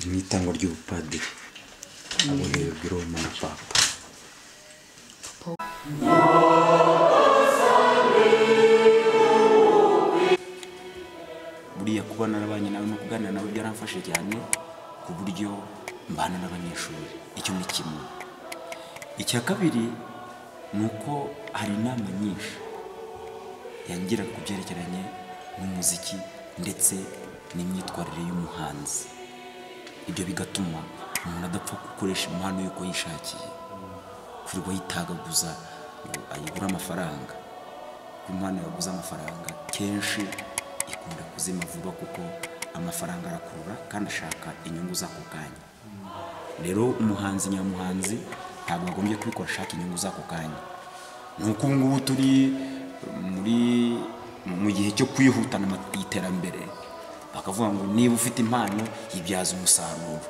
mu itangwa ry'ubupadiri aboherejwe Roma na papa buriya kuba narabanye nawe no kuganira nawe byaramfashe cyane ku buryo mbana n'abanyeshuri icyo ni kimwe icya kabiri ni uko hari inama nyinshi yangiraga ku byerekeranye n'umuziki ndetse n'imyitwarire y'umuhanzi ibyo bigatuma umuntu adapfa gukoresha impano y'uko yishakiye kurirwa yitagaguza ngo ayigure amafaranga kuko impano yaguze amafaranga kenshi ikunda kuzima vuba kuko amafaranga arakurura kandi ashaka inyungu z'ako kanya rero umuhanzi nyamuhanzi ntabwo agombye kubikora ashaka inyungu z'ako kanya ni uko ubu ngubu turi muri mu gihe cyo kwihutana iterambere bakavuga ngo niba ufite impano yibyaza umusaruro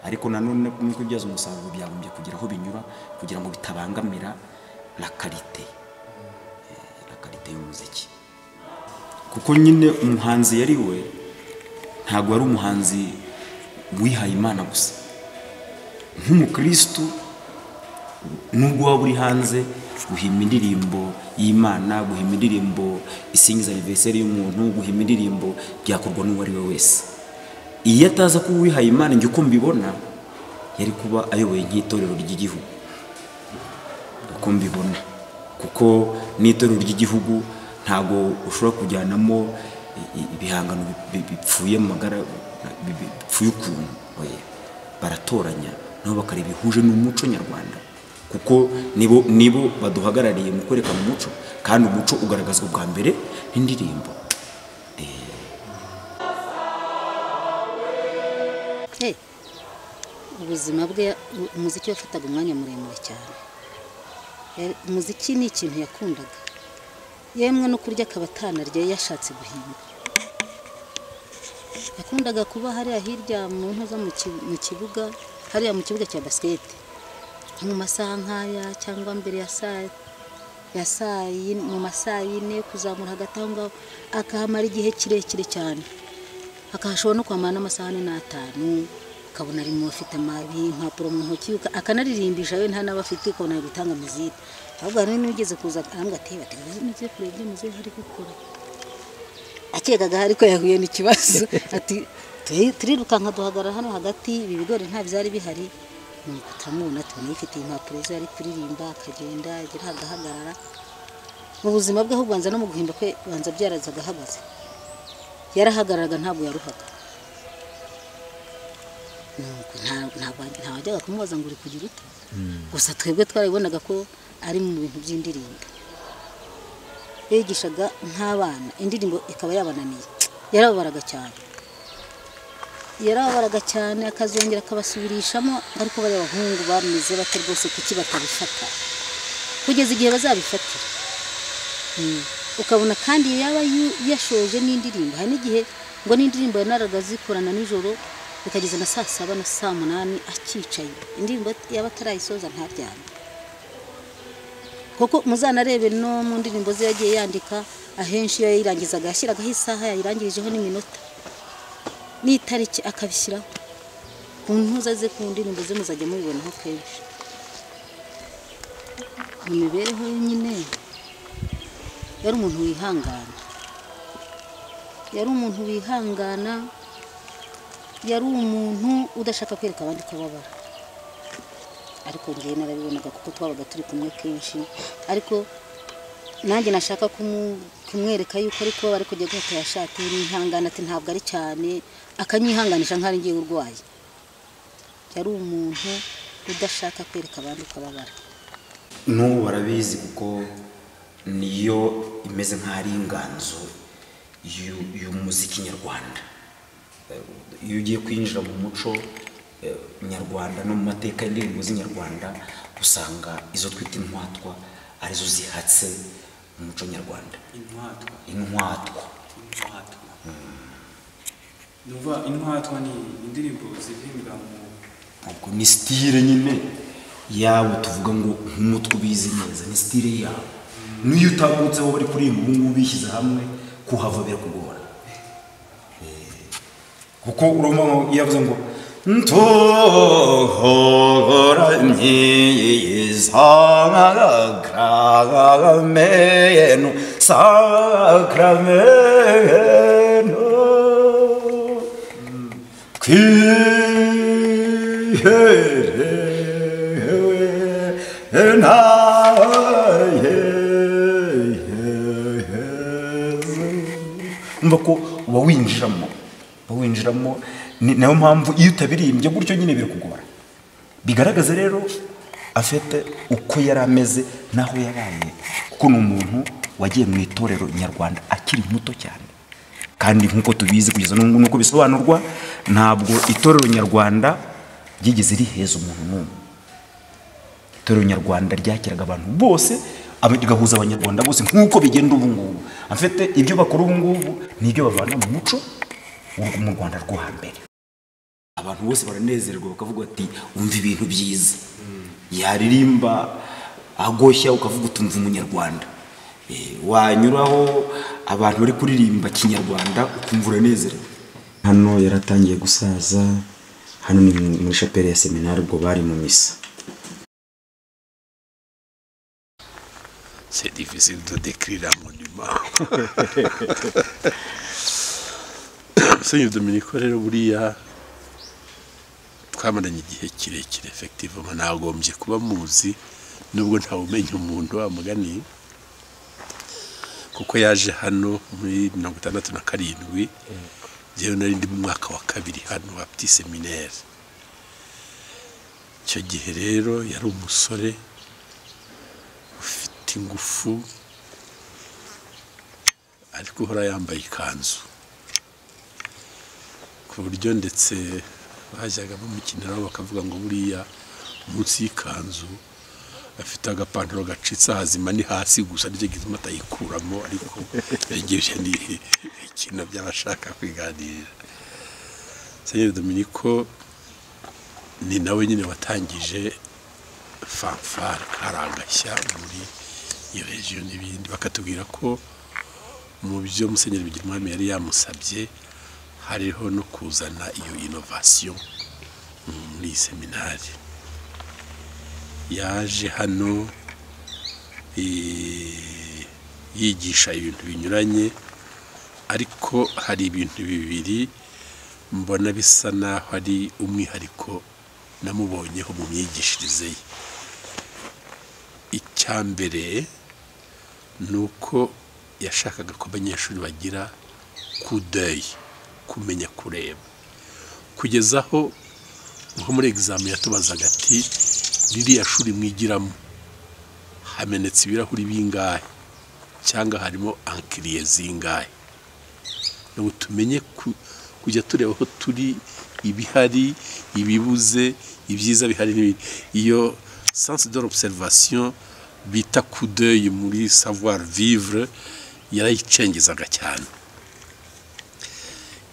ariko nanone kumwe kubyaza umusaruro byagombye kugira aho binyura kugira ngo bitabangamira la karite la karite y'umuziki kuko nyine umuhanzi yari we ntabwo ari umuhanzi wihaye imana gusa nk'umukirisitu nubwo waba uri hanze guhima indirimbo y'imana guhima indirimbo isingiza aniveriseri y'umuntu guhima indirimbo byakorwa n'uwo ari we wese iyo ataza kuba uwihaye imana njye uko mbibona yari kuba ayoboye nk'itorero ry'igihugu uko mbibona kuko n'itorero ry'igihugu ntabwo ushobora kujyanamo ibihangano bipfuye mu magara bipfuye ukuntu baratoranya nabo bakareba bihuje n'umuco nyarwanda kuko nibo nibo baduhagarariye mu kwerekana umuco kandi umuco ugaragazwa bwa mbere n'indirimbo ubuzima bwe umuziki wafataga umwanya muremure cyane umuziki ni ikintu yakundaga yemwe no kurya akaba atanarya yashatse guhinga yakundaga kuba hariya hirya mu ntoza mu kibuga hariya mu kibuga cya basiketi mu masaha nk'aya cyangwa mbere ya saa ya saa mu masaha yine kuzamura hagati aho ngaho akahamara igihe kirekire cyane akahashobora no kwamara n'amasaha ane n'atanu ukabona ari mu bafite amabi impapuro mu ntoki akanaririmbisha we nta n'aba afite ukabona ari gutanga muziki ahubwo hari n'ugeze kuza arambwira ati bati ngiye kureba ibyo muzehe ari gukora akekaga ariko yahuye n'ikibazo ati turirukanka duhagarara hano hagati ibi bigori nta byari bihari nuko turamubona tubona yifitiye impapuro ze ari kuririmba akagenda agira agahagarara mu buzima bwe ahubwo no mu guhimba kwe banza byaraza agahagaze yarahagararaga ntabwo yaruhaga nta wajyaga kumubaza ngo uri kugira ute gusa twebwe twarabibonaga ko ari mu bintu by'indirimbo yigishaga nk'abana indirimbo ikaba yabananiye yarababaraga cyane yarababaraga cyane akazongera akabasubirishamo ariko bariya abahungu bameze bate rwose kuki batabifata kugeza igihe bazabifatira ukabona kandi yaba yashoje n'indirimbo hari n'igihe ngo n'indirimbo yanaraga zikorana nijoro bikageza na saa saba na saa munani akicaye indirimbo yaba atarayisoza ntaryame kuko muzanarebe no mu ndirimbo ze yagiye yandika ahenshi iyo yayirangizaga yashyiragaho isaha yayirangirijeho n'iminota n'itariki akabishyiraho ku ntuza ze ku ndirimbo ze muzajya mubibonaho kenshi mu mibereho ye nyine yari umuntu wihangana yari umuntu wihangana yari umuntu udashaka kwereka abandi ko babara ariko ngewe narabibonaga kuko twabaga turi kumwe kenshi ariko nanjye nashaka kumwereka yuko ariko bari kujya guhita yashati n'ihangana ati ntabwo ari cyane akanyihanganisha nk'aho ngiye urwaye yari umuntu udashaka kwereka abandi uko ababara n'ubu barabizi kuko niyo imeze nk'aho ari inganzo y'umuziki nyarwanda iyo ugiye kwinjira mu muco nyarwanda no mu mateka y'indirimbo z'inyarwanda usanga izo twita intwatwa arizo zihatse umuco nyarwanda intwatwa nuva intwatwa ni indirimbo ziririmba mu ubwo ni sitire nyine yabo tuvuga ngo nk'umutwe ubizi neza ni sitire yabo n'iyo utambutse aho bari kuririmba ubu ngubu bishyize hamwe kuhava birakugora kuko urumva iyo yavuze ngo ntuhora nyiyizankagramenu sakramenu twiherewe ntayeheze umva ko uba winjiramo uba winjiramo ni nayo mpamvu iyo utabirimbye gutyo nyine birikugora bigaragaza rero afite uko yari ameze n'aho yabaye kuko ni umuntu wagiye mu itorero nyarwanda akiri muto cyane kandi nk'uko tubizi kugeza n'ubu nk'uko bisobanurwa ntabwo itorero nyarwanda ryigeze riheza umuntu n'umwe itorero nyarwanda ryakiraga abantu bose aba- rigahuza abanyarwanda bose nk'uko bigenda ubu ngubu afite ibyo bakora ubu ngubu n'ibyo babana mu muco wo mu rwanda rwo hambere abantu bose baranezerwa bakavuga ati umva ibintu byiza yaririmba agoshya ukavuga uti umva umunyarwanda Eh, wanyuraho abantu bari kuririmba kinyarwanda ukumva uranezerewe hano yaratangiye gusaza hano ni mu- muri shapeli ya seminari ubwo bari mu misa C'est difficile de décrire un monument. Musenyeri Dominiko rero buriya twamaranye igihe kirekire effectivement nagombye kuba muzi nubwo ntawumenya umuntu wa mugani kuko yaje hano muri mirongo itandatu na karindwi njyewe nari ndi mu mwaka wa kabiri hano wa petit seminaire icyo gihe rero yari umusore ufite ingufu ariko uhora yambaye ikanzu ku buryo ndetse bajyaga bamukiniraho bakavuga ngo buriya munsi y'ikanzu afite agapantaro gacitse hazima ni hasi gusa nicyo gituma atayikuramo ariko yegeje ni ikintu by'abashaka kwiganirira senyeri dominiko ni nawe nyine watangije fanfare karangashya muri iyo regiyo n'ibindi bakatubwira ko mu byo musenyeri bigirwamo yari yamusabye hariho no kuzana iyo inovasiyo muri iyi seminari yaje hano eh, yigisha ibintu binyuranye ariko hari ibintu bibiri mbona bisa naho ari umwihariko namubonyeho mu myigishirize ye icya mbere ni uko yashakaga ko abanyeshuri bagira kudeyi kumenya kureba kugeza aho nko muri egizame yatubazaga ati ririya shuri mwigiramo hamenetse ibirahuri bingahe cyangwa harimo ankiriye zingahe ngo tumenye ku- kujya tureba aho turi ibihari ibibuze ibyiza bihari n'ibindi iyo sansi de l'observation bita kudeyi muri savoir vivre yarayicengezaga cyane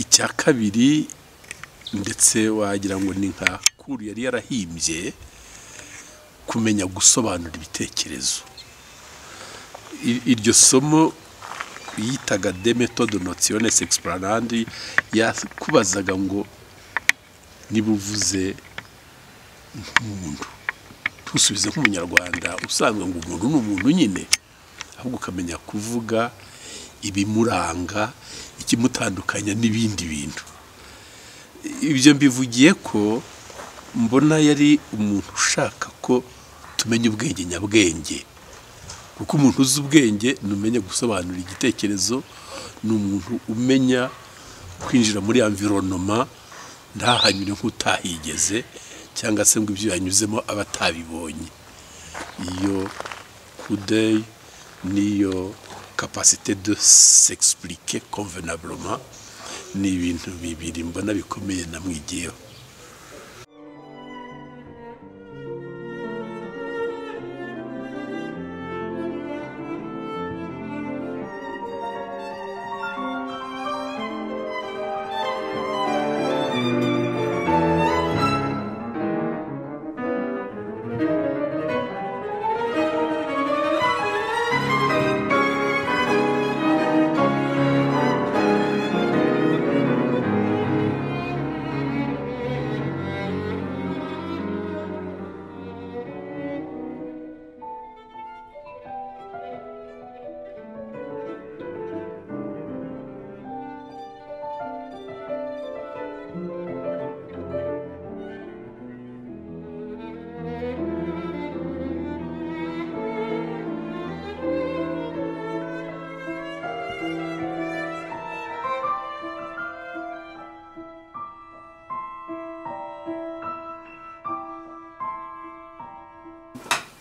icya kabiri ndetse wagira ngo ni nka kuru yari yarahimbye kumenya gusobanura ibitekerezo I- iryo somo yitaga de metode notiones explanandi yakubazaga ngo niba uvuze nk'umuntu tusubize nk'umunyarwanda usanzwe ngo umuntu ni umuntu nyine ahubwo ukamenya kuvuga ibimuranga ikimutandukanya n'ibindi bintu ibyo mbivugiye ko mbona yari umuntu ushaka ko tumenya ubwenge nyabwenge kuko umuntu uzi ubwenge ni umenya gusobanura igitekerezo ni umuntu umenya kwinjira muri amvironoma ntahanyure nk'utahigeze cyangwa se ngo ibyo yanyuzemo aba atabibonye iyo kudeyi n'iyo kapasite de s'expliquer convenablement ni ibintu bibiri mbona bikomeye namwigiyeho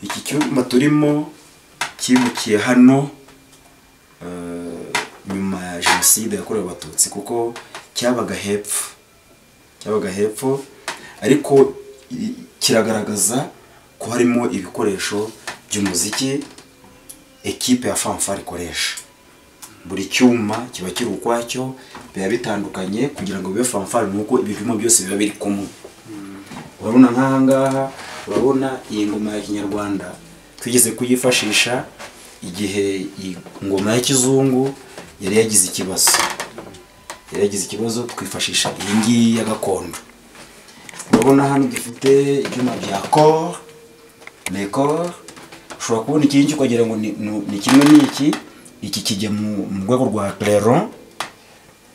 iki cyumba turimo cyimukiye hano eh, nyuma ya jenoside yakorewe abatutsi kuko cyabaga hepfo cyabaga hepfo ariko i- kiragaragaza ko harimo ibikoresho by'umuziki ekipe ya fanfare ikoresha buri cyuma kiba kiri ukwacyo biba bitandukanye kugira ngo bibe fanfare ni uko ibipimo byose biba biri kumwe urabona nk'aha ngaha urabona iyi ngoma ya kinyarwanda twigeze kuyifashisha igihe iyi ngoma ya kizungu yari yagize ikibazo yari yagize ikibazo twifashisha iyi ngiyi ya gakondo urabona hano dufite ibyuma bya koro mekoro ushobora kubona iki ngiki ukagira ngo ni- ni ni kimwe n'iki iki kijya mu mu rwego rwa clairon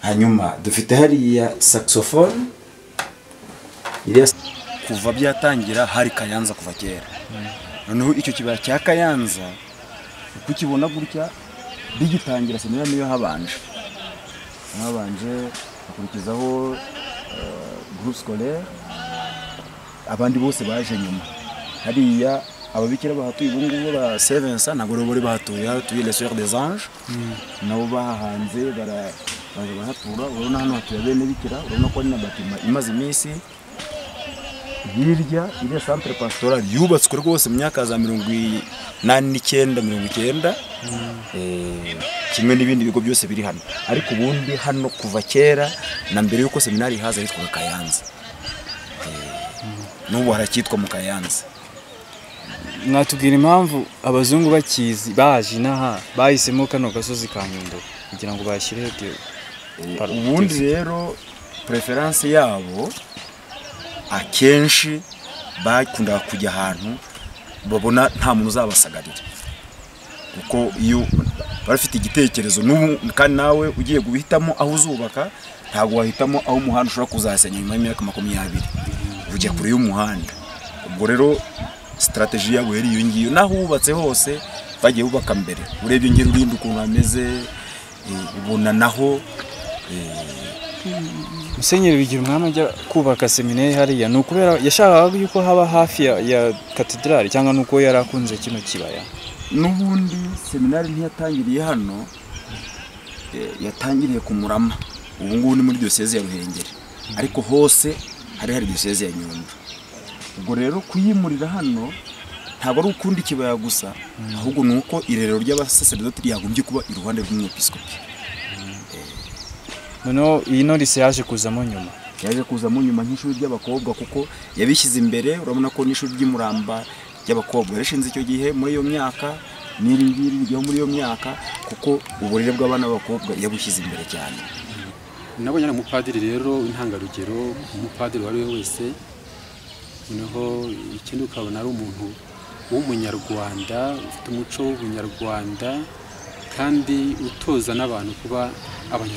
hanyuma dufite hariya saxophone iriya kuva byatangira hari kayanza kuva kera noneho icyo kibaya cya kayanza kukibona gutya bigitangira sinema niyo habanje habanje hakurikizaho eh, groupe scolaire abandi bose baje nyuma hariya ababikira bahatuye ubu ngubu ba sevensa ntabwo rero bari bahatuye hatuye les soeurs des anges nabo bahahanze bara- baje bahatura urabona hano hatuye bene bikira urabona ko ari na batima imaze iminsi hirya iriya centre pastoral yubatswe rwose mu myaka za mirongo inani n'icyenda mirongo icyenda Eh, kimwe n'ibindi bigo byose biri hano ariko ubundi hano kuva kera na mbere y'uko seminari ihaza yitwaga kayanza Eh, n'ubu haracyitwa mu kayanza mwatubwira impamvu abazungu bakizi baje inaha bahisemo kano gasozi ka nyundo kugira ngo bashyire radiyo Pardon. ubundi rero preference yabo akenshi bakundaga kujya ahantu babona nta muntu uzabasagarira kuko iyo baba bafite igitekerezo n'ubu kandi nawe ugiye guhitamo aho uzubaka ntabwo wahitamo aho umuhanda ushobora kuzahasenya nyuma y'imyaka makumyabiri ujya kure y'umuhanda ubwo rero sitarateji yabo yari iyo ngiyo n'aho wubatse hose bagiye bubaka mbere urebye ngira urindi ukuntu hameze eh, ubona naho musenyeri bigira umwami ajya kubaka seminari hariya ni ukubera yashakaga yuko haba hafi ya, ya katedrali cyangwa ni uko yari akunze kino kibaya n'ubundi seminari ntiyatangiriye hano eh, yatangiriye ku murama ubu ngubu ni muri diyoseze ya ruhengeri ariko hose hari hari diyoseze ya nyundo ubwo rero kuyimurira hano ntabwo ari ukundi kibaya gusa ahubwo ni uko irerero ry'abasaseredoti ryagombye kuba iruhande rw'umwepiskopi noneho iyi norise yaje kuzamo nyuma yaje kuzamo nyuma nk'ishuri ry'abakobwa kuko yabishyize imbere urabona ko n'ishuri ry'imuramba ry'abakobwa yarishinze icyo gihe muri iyo myaka n'iri ngiri rijyaho muri iyo myaka kuko uburere bw'abana b'abakobwa yabushyize imbere cyane nabonye ari umupadiri rero w'intangarugero umupadiri uwo ari we wese noneho ikindi ukabona ari umuntu w'umunyarwanda ufite umuco w'ubunyarwanda kandi utoza n'abantu kuba abanyarwanda